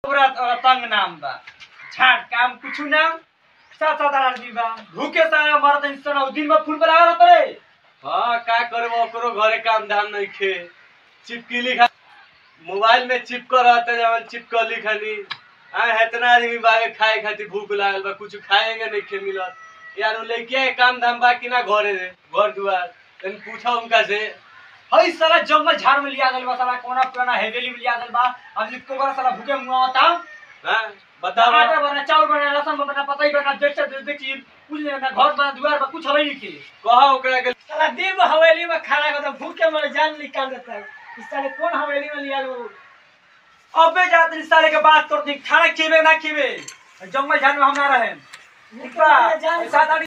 पूरा तंग नाम बा झाट काम कुछु नाम सात सात आदमी बा भूखे सारा मरत इंसान दिन में फूल पर आवे रहत रे हाँ का करबो ओकरो घरे काम धाम नहीं खे चिपकली खा मोबाइल में चिपक रहते जवन चिपकली खानी आ इतना आदमी बागे खाए खातिर भूख लागल बा कुछ खाएंगे नहीं खे मिलत यार उ लइकिया के काम धाम बा कि ना घरे रे घर दुआर तनी पूछा उनका से हई साला जंगल झाड़ में लिया गइल बा साला कोना पुराना हेवेली में लिया गइल बा अब इको बड़ा साला भूखे मुआ होता हाँ बताओ आटा बना चावल बना लहसुन बना पता ही बना देख से देख चीज कुछ नहीं ना घर बना दुआर बा कुछ हवे नहीं के कहा ओकरा के साला दिन में हवेली में खड़ा कर भूखे मर जान निकाल देता है इस साले कौन हवेली में लिया गो अबे जात इस साले के बात कर दी खाना खीबे ना खीबे जंगल झाड़ में हम ना रहे ठीक बा ऐसा दाड़ी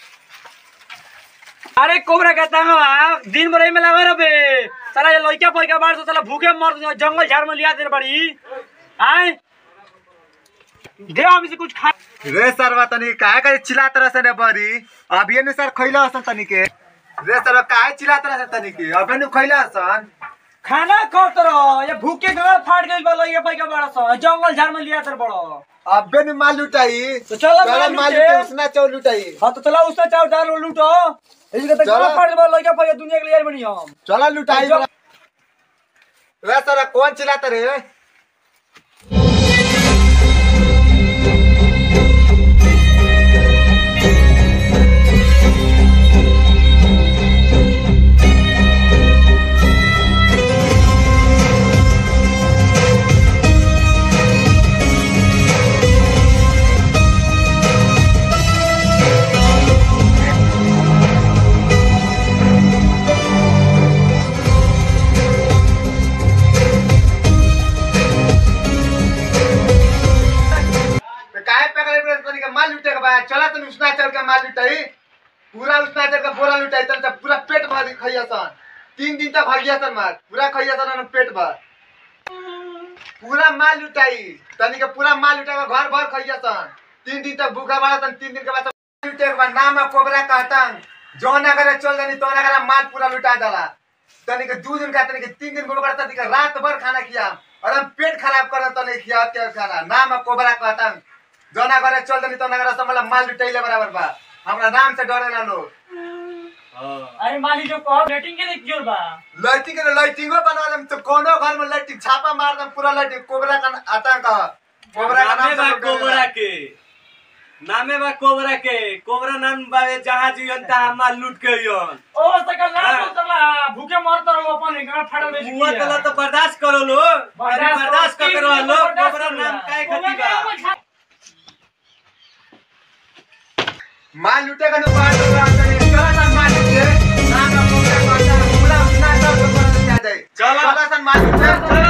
अरे कोबरा कहता हूँ दिन भर में लगा रहे साला ये लड़का पैका बाढ़ से साला भूखे मर जंगल झाड़ में लिया दे बड़ी आए दे हम इसे कुछ खा रे सरवा तनी काहे करे चिल्लात रह सने बरी अभी ने सर खइला हसन तनी के रे सरवा काहे चिल्लात रह तनी के अबे नु खइला हसन खाना खाओ तरो ये भूखे गल फाट गइल बा लइका पैका बड़ा सा जंगल झाड़ में लिया तर बड़ो अबे नु माल लुटाई तो चलो चलो माल माल लुटे। लुटे उसना चौ लुटाई हाँ तो चला उससे चार चार लूटो इसी के तक चलो। फाट गइल बा लइका पैका दुनिया के लिए बनी हम चला लुटाई चलो। रे सरवा कौन चिल्लात रे तो काहे पकड़े रे तनी के माल लुटे के बा चला तनी उसना चल के माल लुटाई पूरा उसना चल के बोरा लुटाई तन से पूरा पेट भर खइया सन तीन दिन तक खइया सन माल पूरा खइया सन और पेट भर पूरा माल लुटाई तनी के पूरा माल लुटा के घर भर खइया सन तीन दिन तक भूखा बाड़ा सन तीन दिन के बाद सब लुटे के बाद नाम है कोबरा कहतन जो ना करे चल जानी तो ना करे माल पूरा लुटा दला तनी के दू दिन का तनी के तीन दिन बोलबा तनी के रात भर खाना खिया और हम पेट खराब कर तनी खिया के खाना नाम है कोबरा कहतन जो ना करे चल जानी तो ना करे सब मतलब माल लुटाइले बराबर बा हमरा नाम से डरेला लोग हाँ अरे माली जो कहो रेटिंग के क्यों बा लाइटिंग के लाइटिंगो बना देम तो कोनो घर में लाइटिंग छापा मार देम पूरा लाइटिंग कोबरा का आतंक है। कोबरा का नामे नाम बा से लोग कोबरा डरेला। के नामे बा कोबरा के कोबरा नाम बावे जहाँ जियन तहाँ माल लूट के यन ओ सकल ना हाँ। तो चला भूखे मरत रहो अपन गांव फाड़ल में मुआ तला तो बर्दाश्त करो लो अरे बर्दाश्त कर रहो लो कोबरा नाम काहे खातिर बा माल लूटे का नुकसान हो रहा है चला सन माल लूटे नाम का कोबरा का आतंक, पूरा अपना सब को कर दिया जाए चला। चला सन माल लूटे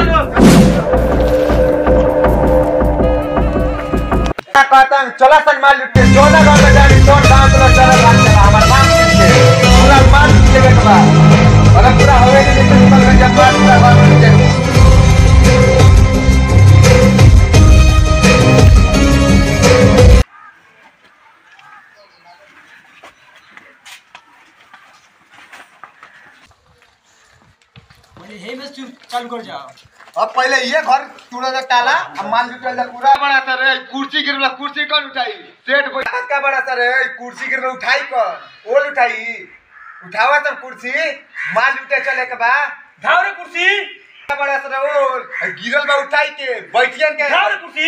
कहता हूँ चला सन माल लूटे जो ना घर में जानी तो गांव चला चला भाग चला हमारा नाम लूटे पूरा माल लूटे के बाद और पूरा हवेली में निकल गया जब बात पूरा घर में लूटे हे में चालू कर जाओ अब पहले ये घर टूटा जा ताला अब मान लूटा जा पूरा बड़ा सर है कुर्सी गिरला कुर्सी कौन उठाई सेठ कोई हाथ का बड़ा सर है कुर्सी गिरला उठाई कौन ओल उठाई उठावा तब कुर्सी माल लूटे चले के बा धाव रे कुर्सी का बड़ा सर है ओल आ गिरल बा उठाई के बैठियन के धाव रे कुर्सी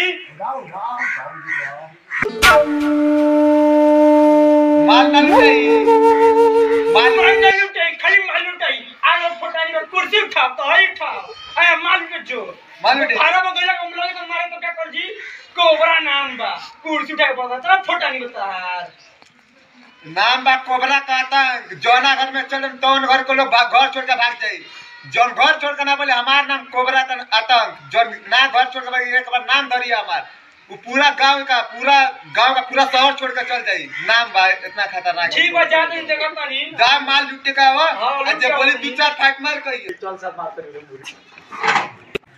माल ना लूटाई माल माल नहीं उठाई खाली माल उठाई आगे फटानी का कुर्सी उठाओ तो ही उठाओ अरे माल के जो माल उठाई। भाड़ा में गइला कम लगे तो मारे तो क्या कर जी कोबरा नाम बा कुर्सी उठा के पता चला फटानी बता नाम बा कोबरा कहता जौना घर में चले तौन घर को लोग भाग- घर छोड़ के भाग जाई जौन घर छोड़ के ना बोले हमार नाम कोबरा का आतंक जौन ना घर छोड़ के भागी एक बार नाम धरिए हमार वो पूरा गांव का पूरा गांव का पूरा शहर छोड़ के चल जाई नाम बा इतना खतरनाक ठीक बा जाते हैं जगह पानी जा माल लुटे का हो हाँ, आ लुट जे के बोली आओ। दू चार फाइट मार कहिए चल सब बात करेंगे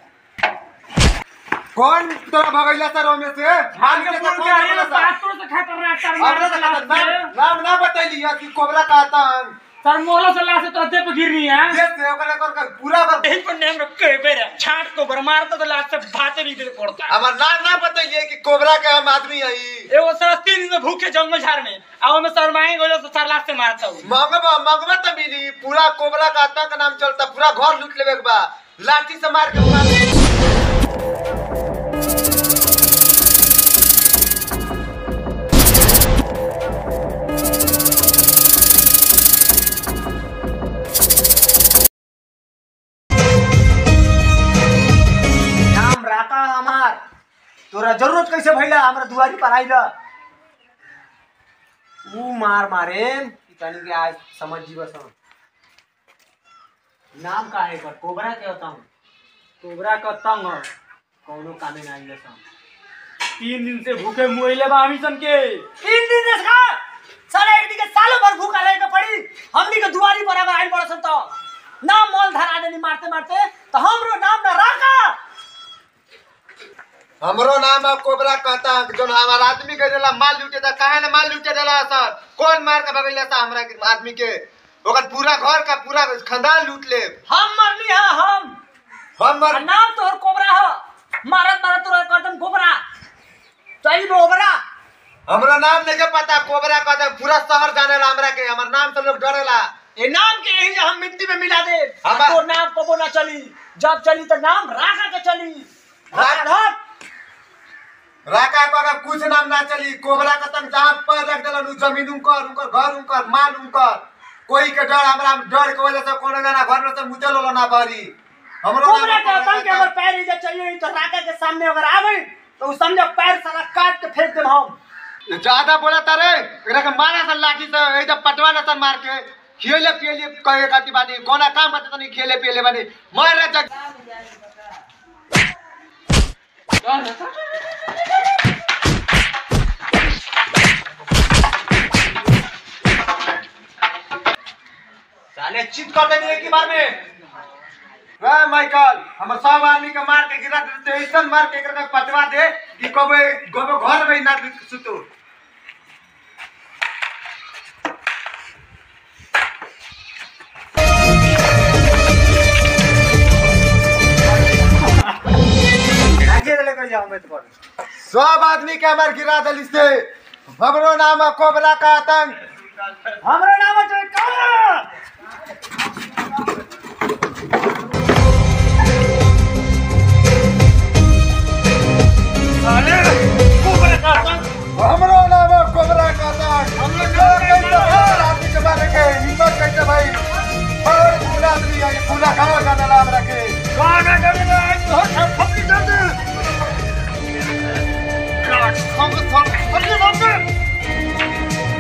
कौन तोरा भगैला सर ओमे से माल लुटे का कौन भगैला सर? बात तो से खतरनाक हमरा तो खतरनाक नाम नाम ना बतैली कि कोबरा का आतंक सर मोला से लाश तो देप गिरनी है देश से ओकरा कर कर पूरा कर यही पर नेम रखे बेरे छाट को बर मारता तो लाश से भाते भी दे पड़ता हमार नाम ना बताइए कि कोबरा के हम आदमी हई एगो सर तीन दिन से भूखे जंगल झाड़ में आओ में सर मांगे गलो तो सर लाश से मारता हूँ मंगवा मंगवा तो मिली पूरा कोबरा का आतंक नाम चलता पूरा घर लूट लेवे के बा लाठी से मार के मार नाम राता हमार तोरा जरूरत कैसे भइला हमरा दुआरी पर आइला ऊ मार मारे कि तनी के आज समझ जीव सम नाम का है कर कोबरा के होता हूँ कोबरा का तंग कौनो कामे ना आइला सम तीन दिन से भूखे मुइले बा हमी सन के तीन दिन से खा साला एक दिन के सालों भर भूखा रहे के पड़ी हमनी के दुआरी पर अगर आइल पड़सन तो नाम मोल धरा देनी मारते मारते तो हमरो नाम ना राखा हमरो नाम है कोबरा कहता है जो हमार आदमी के देला माल लूटे था काहे ना माल लूटे देला सर कौन मार के भगैला था हमरा के आदमी के ओकर पूरा घर का पूरा खानदान लूट ले हम मरली है हम हमर आ नाम तोहर कोबरा है मारत मारत तोहर कदम कोबरा सही में ओबरा हमरा नाम नहीं के पता कोबरा कहता है, पूरा शहर जानेला हमरा के हमर नाम से लोग डरेला ये नाम के यही हम मिट्टी में मिला दे हमा- तो नाम कबो ना चली जब चली तो नाम राखा के चली राख- राख राका को अगर कुछ नाम ना चली कोबरा का तंग जहाँ पर रख देलन उ जमीन उनकर उनकर घर उनकर माल उनकर कोई के डर हमरा डर के वजह से कोनो जना घर में से मुचल होला ना बारी हमरो नाम कोबरा है का कोबरा तंग के अगर पैर इधर चाहिए तो राका के सामने अगर आ गई तो उस समझो पैर साला काट के फेंक दे हम ज्यादा बोला तारे एकरा के मारा सन लाठी से एकदम पटवा ना सन मार के खेले पियले कहे खाती बानी कोना काम करते तनी खेले पियले बानी मार रे जग साले चित कर देनी एक ही बार में वे माइकल हमर सब आदमी के मार के गिरा देते ऐसन मार के एकरा के पटवा दे कि कबे कबे घर में ना सुतो सब आदमी के हमार गिरा दिली से हमरो नाम है कोबरा का आतंक हमरा नाम है का साले कोबरा का तंग हमरो नाम है कोबरा का आतंक हमरो कैसे हर आदमी के मारे के हिम्मत कैसे भाई और पूरा आदमी है पूरा गांव का नाम रखे गाना गाने में आज तो सब फपड़ी कर दे संग संग फटले बाप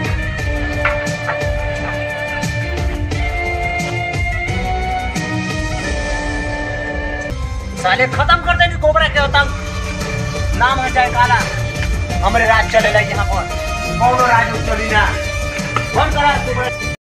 साले खत्म कर देनी कोबरा के होता नाम है चाहे काला हमरे राज चलेला यहाँ पर कौनो राज चली ना बंद करा कोबरा